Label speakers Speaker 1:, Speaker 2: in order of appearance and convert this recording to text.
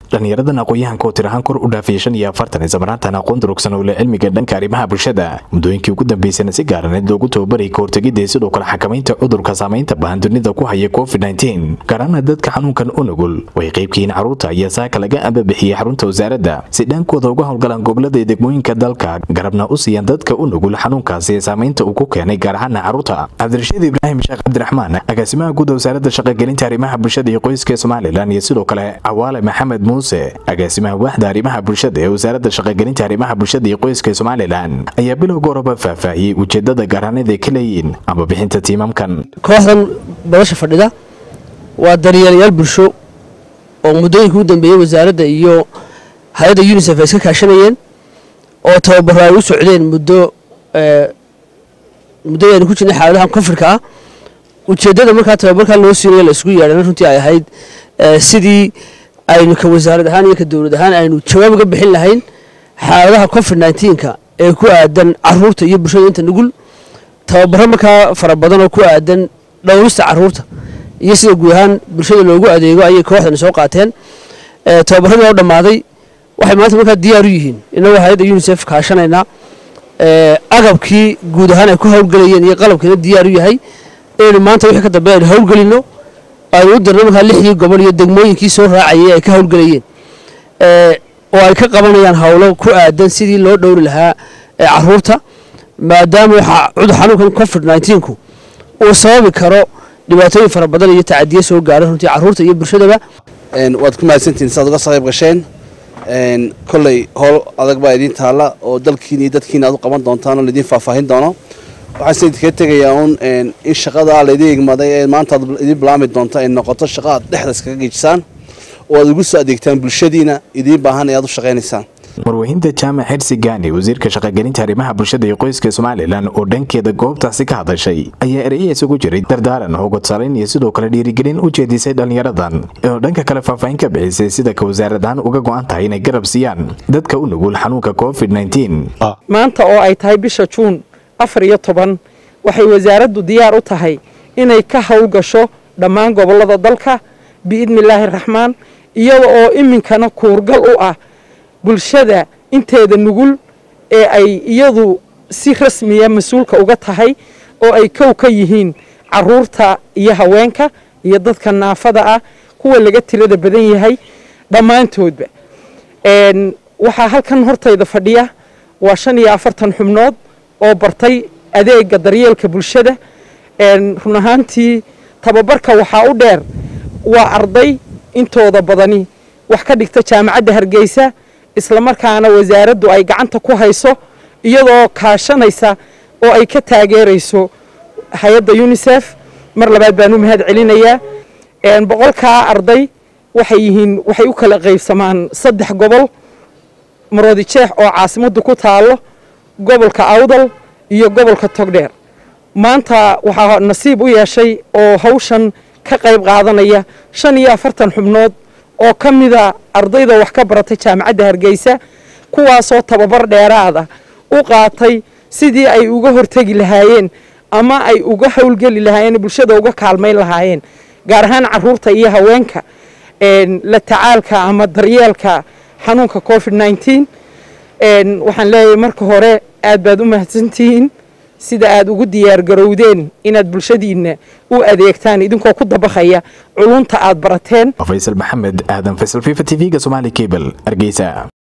Speaker 1: dhallinyaradan aqoon-yahanka oo tirahaan kor u dhaafiyay shan iyo afartan islamaraantan aqoon durugsan oo leh cilmiga dhanka arrimaha bulshada muddooyinkii ugu dambeysana si gaaraneed loogu tababarayay kahortegidda iyo sidoo kale xakamaynta cudurka saamaynta bahan dunida ku haya covid nteen gaaraana dadka xanuunkan u nugul way qaybkihiin carruurta iyo saaka laga ambabixiyey xarunta wasaaradda si dhaankooda uga howlgalaan gobolada iyo degmooyinka dalka garabna u siiyaan dadka u nugul xanuunkaasi ee saamaynta uu ku keenay gaar ahaana carruurta cabdirashiid ibraahim sheekh cabdiraxmaan agaasimaha guud wasaaradda shaqagelinta arrimaha bulshada iyo qoyska ee somalilan iyo sidoo kale cawaale maxamed muuse agaasimaha waaxda arrimaha bulshada ee wasaaradda shaqagelinta arrimaha bulshada iyo qoyska ee somalilan ayaa bilowga horeba faahfaahiyey ujeedada gaaraaneed ay ka leeyihiin ama bixinta tiimamkan
Speaker 2: kooxdan badasha fadhida waa daryeelayaal bulsho oo muddooyinka u dambeeyey wasaaradda iyo hay-adda unisef ay iska kaashanayeen oo tababaro ay u socdeen muddo muddo aynu ku jirnay xaaladahan konfirka ah ujeeddada markaa tababarkan loo siinayo la isugu yeedhana runtii ay ahayd sidii aynu ka wasaarad ahaan iyo ka dowlad ahaan aynu jawaab uga bixin lahayn xaaladaha covid nnteenka ee ku aadan caruurta iyo bulshada inta nugul tababaro markaa fara badan oo ku aadan dhowrista caruurta iyo sida guud ahaan bulshada loogu adeego ayay kooxdani soo qaateen tababaradii oo dhammaaday waxay maanta markaa diyaar u yihiin inagoo hay-adda unisef kaashanaynaa agabkii guud ahaan ay ku howlgelayeen iyo qalabkiina diyaar u yahay inaynu maanta wixii ka dambe aynu howlgelino aynu u dirno markaa lixdii gobol iyo degmooyinkii soo raacayay ay ka howlgelayeen oo ay ka qabanayaan howlo ku aadan sidii loo dhowri lahaa caruurta maadaama cudur xanuunkan covid nteenku uu sababi karo dhibaatooyin fara badan iyo tacadiye soo gaara runtii caruurta iyo bulshadaba
Speaker 3: waad ku mahadsantihin siaad uga soo qayb gasheen kolley howl adag baa idiin taalla oo dalkiina iyo dadkiina aad u qaban doontaan oo laidiin faahfaahin doono waxaan se idinkaga tegayaa uun in shaqada laydin igmaday ee maanta aad idiin bilaami doonto ay noqoto shaqa aad dhexda iskaga geejisaan oo aad ugu soo adeegtaan bulshadiina idiin baahan ee aad u shaqaynaysaan
Speaker 1: marwahinta jaamac xirsi gaani wasiirka shaqagelinta arrimaha bulshada iyo qoyska somalilan oo dhankeeda goobtaasi ka hadashay ayaa eraya isugu jiray dardaaran hogodsalayn iyo sidoo kale dhiirigelin u jeedisay dhallinyaradan oo dhanka kale faahfaahin ka bixisay sida ka wasaaradahaan uga go-an tahay inay garab siiyaan dadka u nugul xanuunka covid
Speaker 4: maanta oo ay tahay bisha juun afar iyo toban waxay wasaaraddu diyaar u tahay inay ka howlgasho dhammaan gobolada dalka biidni illaahi raxmaan iyada oo iminkana kuurgal u ah bulshada inteeda nugul ee ay iyadu si rasmiya mas-uulka uga tahay oo ay kow ka yihiin caruurta iyo haweenka iyo dadka naafada ah kuwa laga tirada badan yahay dhammaantoodba waxaa halkan hortayda fadhiya waa shan iyo afartan xubnood oo bartay adeega daryeelka bulshada run ahaantii tababarka waxaa u dheer waa arday intooda badani wax ka dhigta jaamacadda hargeysa islamarkaana wasaaraddu ay gacanta ku hayso iyadoo kaashanaysa oo ay ka taageerayso hay-adda unisef mar labaad baan u mahad celinayaa boqolkaa arday waxay yihiin waxay u kala qaybsamaan saddex gobol maroodi jeex oo caasimaddu ku taallo gobolka awdal iyo gobolka togdheer maanta waxaa nasiib u yeeshay oo hawshan ka qayb qaadanaya shan iyo afartan xubnood oo ka mida ardayda wax ka baratay jaamacadda hargeysa kuwaasoo tababar dheeraada u qaatay sidii ay uga hortegi lahaayeen ama ay uga howlgeli lahaayeen bulshada uga kaalmayn lahaayeen gaar ahaan caruurta iyo haweenka la tacaalka ama daryeelka xanuunka covid nteen waxaan leeyahay marka hore aad baad u mahadsantihiin sida aad ugu diyaar garowdeen inaad bulshadiinna u adeegtaan idinkoo ku dabaqaya culunta aad barateen
Speaker 1: faysal maxamed aadan faysal fifa t v-ga somaali cable hargeysa